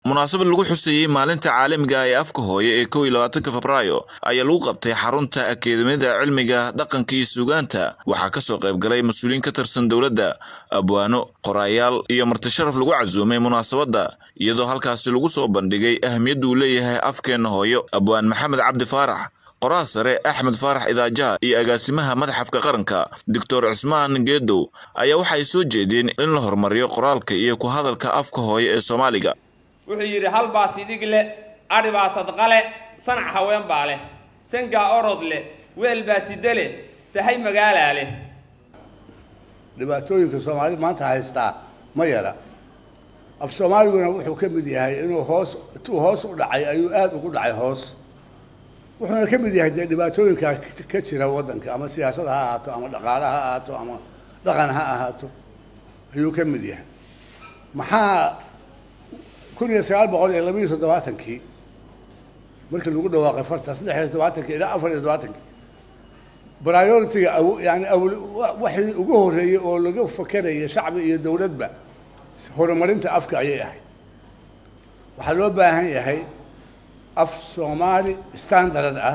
munaasabad lagu xuseeyey maalinta caalamiga ah ee afka hooye ee kow iyo labaatanka febraayo ayaa lagu qabtay xarunta akaademiyada cilmiga dhaqanka iyo suugaanta waxaa kasoo qayb galay mas-uuliyiin ka tirsan dowladda abwaano qoraayaal iyo martisharaf lagu casuumay munaasabadda iyadoo halkaasi lagu soo bandhigay ahamiyadda uu leeyahay afkeenna hooyo abwaan maxamed cabdi faarax qoraha sare axmed faarax idaajaha iyo agaasimaha madaxafka qaranka doctor cismaan geedow ayaa waxa ay soo jeedeen in la horumariyo qoraalka iyo ku hadalka afka hooye ee soomaaliga wuxuu yidhi hal baa sidhig leh adhi baa sadqa leh sanac haween baa leh sangaa orod leh weel baa sida leh sahay magaalaa leh dhibaatooyinka soomaalida maanta haystaa ma yara af soomaaliguna wuxuu ka mid yahay inuu hoos intuu hoos u dhacay ayuu aada ugu dhacay hoos wuxuuna ka mid yahay dee dhibaatooyinka ka jira waddanka ama siyaasad ha ahaato ama dhaqaale ha ahaato ama dhaqan ha ahaato ayuu ka mid yahay maxaa kun iyo sagaal boqol iyo labaiyo toddobaatankii markii lagu dhawaaqay farta saddex iyo toddobaatankii ilaa afar iyo toddobaatankii priority-ga aw yani awl waxii ugu horreeyey oo laga fakeraya shacbi iyo dowladba horumarinta afka ayay ahayd waxaa loo baahan yahay af soomaali standard ah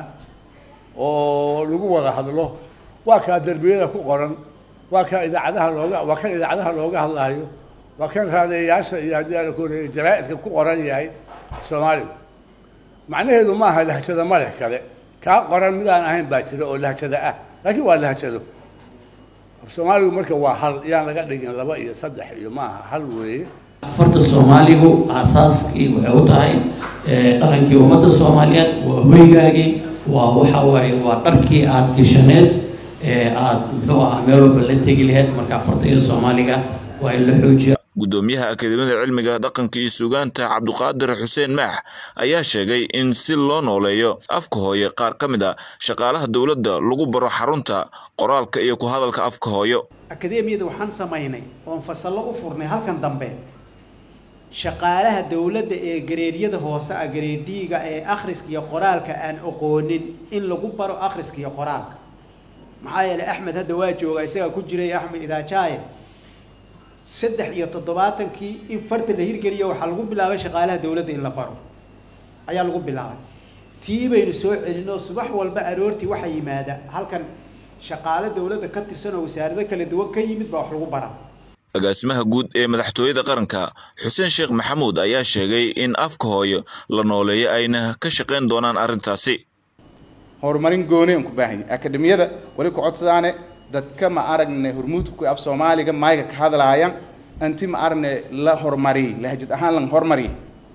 oo lagu wada hadlo waa kaa derbiyada ku qoran waa kaa idaacadaha looga waa kan idaacadaha looga hadlaayo waa kan raadeeyaasha iyo haddii aan ku horeeyay jaraa-idka ku qoran yahay soomaaligu macnaheedu maaha lahjada ma leh kale kaa qoran midaan ahayn baa jira oo lahjada ah laakiin waa lahjado af soomaaligu marka waa hal yaan laga dhigin laba iyo saddex iyo maaha hal weeye farta soomaaligu aasaaskii waxay u tahay dhaqankii ummadda soomaaliyeed waa hoygaagii waa waxa waaye waa dharkii aada geshaneed ee aada muxuu ahaa meel walba la tegi laheyd marka farta iyo soomaaliga waa in la xoojiya gudoomiyaha akaademiyada cilmiga dhaqanka iyo suugaanta cabduqaadir xuseen maax ayaa sheegay in si loo nooleeyo afka hooye qaar ka mid a shaqaalaha dowladda lagu baro xarunta qoraalka iyo ku hadalka afka hooyo akadeemiyada waxaan samaynay oon fasallo u furnay halkan dambe shaqaalaha dowladda ee gareedyada hoose ah gareediga ee akhriska iyo qoraalka aan aqoonin in lagu baro akhriska iyo qoraalka maxaa yeelay axmed hadda waa jooga isagaa ku jiray axmed idaajaaye saddex iyo toddobaatankii in farta la hirgeliyo waxaa lagu bilaabay shaqaalaha dowladda in la baro ayaa lagu bilaabay tii baynu soo celinoo subax walba aroortii waxaa yimaada halkan shaqaale dowladda ka tirsan oo wasaarado kala duwan ka yimid baa wax lagu baraa agaasimaha guud ee madaxtooyada qaranka xuseen sheekh maxamuud ayaa sheegay in afka hooyo la nooleeyo ayna ka shaqayn doonaan arrintaasi horumarin gooni aan ku baahanya akademiyada wali ku codsadaane dadka ma aragne hormuudka af soomaaliga mayga ka hadlaaya anti ma aragne la horumariy lahjad ahaan lan horumariy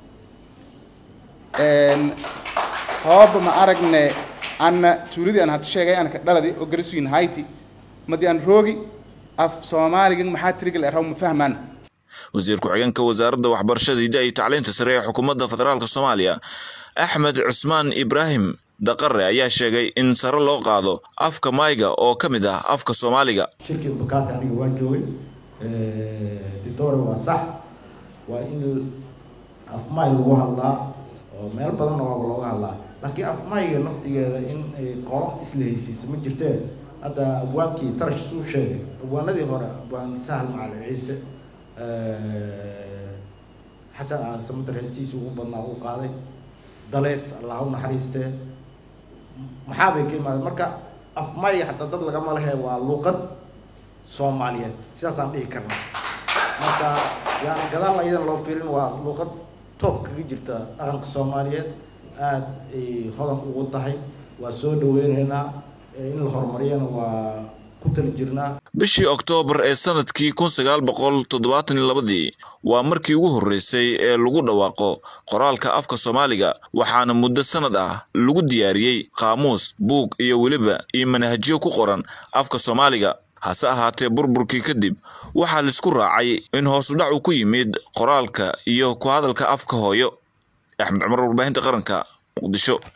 hooba ma aragne anna tuuladii aan hata sheegay aan ka dhaladi oo gariswiin hayti madi aan roogi af soomaaliga maxaa tirigal eraw ma fahmaan wasiir ku-xigeenka wasaaradda waxbarashada hidda iyo tacliinta sare ee xukuumadda federaalk soomaaliya axmed cusmaan ibraahim daqare ayaa sheegay in sare loo qaado afka mayga oo ka mid ah afka soomaaliga shirkii bakaata aniga waan joogay ditore waa sax waa in af may lagu hadlaa oo meel badanna waaba looga hadlaa laakiin af mayga naftigeeda in qolo isla heysiisa ma jirtee hadda abwaankii tarash suu sheegay abwaanadii hore abwaan sahal macalin ciise xasan aan samadar heesiisa ugu badnaa uu qaaday dalees allah u naxariistee maxaa bay ka imaadeen marka afmay hadda dad lagama lehe waa luuqad soomaaliyeed sidaasaan dhihi karnaa marka yani gadaal iyadan loo fiirin waa luuqad toob kaga jirta dhaqanka soomaaliyeed aada ay hodan ugu tahay waa soo dhaweyneynaa in la horumariyana waa ku tali jirnaa bishii oktoobar ee sanadkii kun sagaal boqol toddobaatan iyo labadii waa markii ugu horreysay ee lagu dhawaaqo qoraalka afka soomaaliga waxaana muddo sanad ah lagu diyaariyey qaamuus buug iyo weliba iyo manhajyo ku qoran afka soomaaliga hase ahaatee burburkii kadib waxaa laisku raacay in hoosudhac uu ku yimid qoraalka iyo ku hadalka afka hooyo axmed cumar warbaahinta qaranka muqdisho